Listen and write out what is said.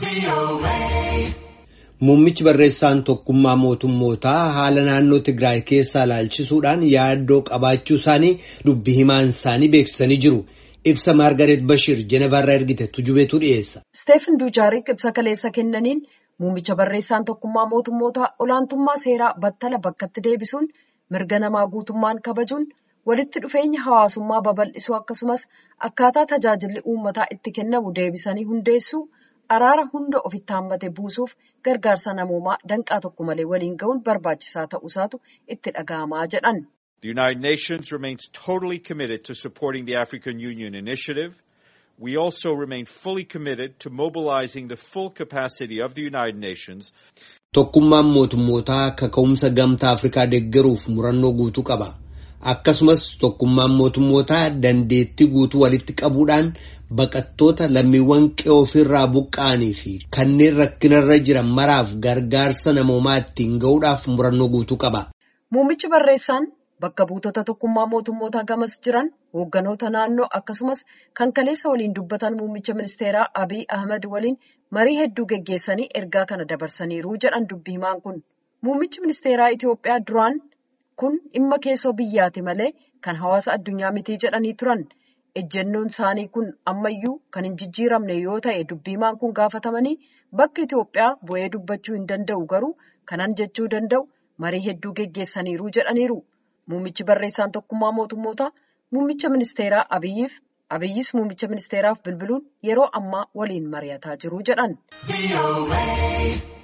Muummichi barreessaan tokkummaa mootummootaa haala naannoo Tigraay keessaa ilaalchisuudhaan yaaddoo qabaachuu isaanii dubbi himaan isaanii beeksisanii jiru. Ibsa Maargareet Bashir Jenevaarraa ergite tujubeetu dhiyeessa. Steefan Duujaarik ibsa kaleessa kennaniin muummicha barreessaan tokkummaa mootummootaa olaantummaa seeraa battala bakkatti deebisuun mirga namaa guutummaan kabajuun walitti dhufeenya hawaasummaa babal'isuu akkasumas akkaataa tajaajilli uummataa itti kennamu deebisanii hundeessuu araara hunda ofitti hammate buusuuf gargaarsa namoomaa danqaa tokko malee waliin ga'uun barbaachisaa ta'uusaatu itti dhaga'amaa jedhan. The United Nations remains totally committed to supporting the African Union initiative. We also remain fully committed to mobilizing the full capacity of the United Nations. Tokkummaan mootummootaa kaka'umsa gamtaa Afrikaa deeggaruuf murannoo guutuu qaba. Akkasumas tokkummaan mootummootaa dandeettii guutuu walitti qabuudhaan baqattoota lammiiwwan qe'oo ofirraa buqqa'anii fi kanneen rakkinarra jiran maraaf gargaarsa namoomaa ittiin ga'uudhaaf murannoo guutuu qaba. Muummichi barreessaan bakka buutota tokkummaa mootummootaa gamas jiran hoogganoota naannoo akkasumas kan kaleessa waliin dubbatan muummicha ministeeraa Abiy Ahmed waliin marii hedduu geggeessanii ergaa kana dabarsaniiru jedhan dubbi himaan kun. Muummichi ministeeraa Itoophiyaa duraan kun dhimma keessoo biyyaati malee kan hawaasa addunyaa mitii jedhanii turan. ejjennoon isaanii kun ammayyuu kan hin jijjiiramne yoo ta'e dubbi himaan kun gaafatamanii bakka Itoophiyaa bu'ee dubbachuu hin danda'u garuu kanan jechuu danda'u marii hedduu geggeessaniiru jedhaniiru. Muummichi barreessaan tokkummaa mootummootaa muummicha ministeeraa Abiyyiif Abiyyis muummicha ministeeraaf bilbiluun yeroo ammaa waliin mari'ataa jiru jedhan.